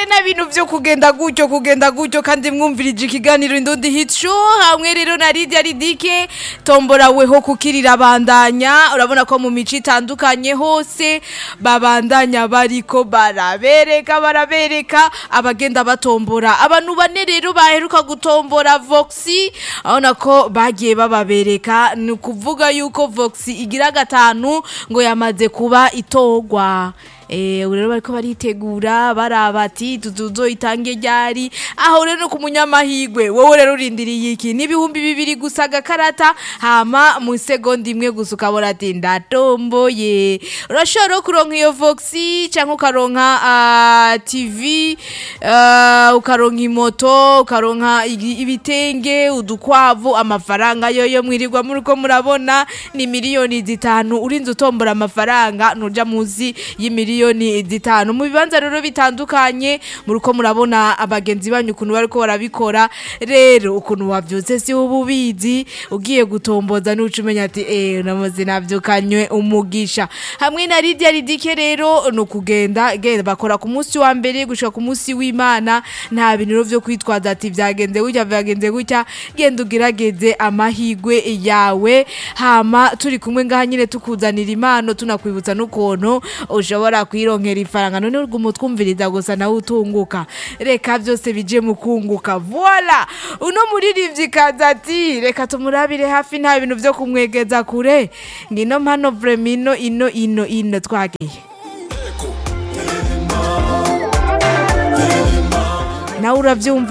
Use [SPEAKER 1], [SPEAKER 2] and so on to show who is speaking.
[SPEAKER 1] rero na bintu vyo kugenda gutyo kugenda gutyo kandi mwumvirije ikiganiro indundi hit show hamwe rero na Lydia Ridike tombora weho kukirira bandanya urabona ko mu mico itandukanye hose babandanya bariko barabereka barabereka abagenda batombora abantu bane rero baheruka gutombora Voxi abona ko bagiye bababereka ni ukuvuga yuko Voxi igira gatanu ngo yamaze kuba itogwa Eh, ubu rero bariko baritegura baraba ati tuzuzo itange ryari aho rero ku munyamahigwe wowe rero urindiriye iki n'ibihumbi bibiri gusa agakarata hama mu segonda imwe gusa ukabona ati ndatomboye urashobora no kuronka iyo voxi cyangwa ukaronka ah, tv ah, ukaronka imoto ukaronka igi- ibitenge udukwavu amafaranga yoyo mwirirwa muriko murabona ni miliyoni zitanu urinze utombora amafaranga nuja muzi y'imiliyoni zitanu mu bibanza rero bitandukanye muriko murabona abagenzi banyu ukuntu bariko barabikora rero ukuntu wavyutse si uba ubizi ugiye gutomboza n'uca umenya ati eh namaze navyukanywe umugisha hamwe na Lydia Ridike rero ni ukugenda genda bakora ku munsi wa mbere gushika ku munsi w'Imana nta bintu rero vyo kwitwaza ati vyagenze gutya vyagenze gutya genda ugerageze amahigwe yawe hama turi kumwe ngaha nyine tukuzanira impano tunakwibutsa n'ukuntu ushobora kwironkera ifaranga none urwo umutwumviriza gusa nawe utunguka reka byose bije mu kunguka voila uno muririmbyi kaza ati reka tumurabire hafi nta bintu vyo kumwegeza kure ngino mpano vremino ino ino ino twagiye nawe uravyumva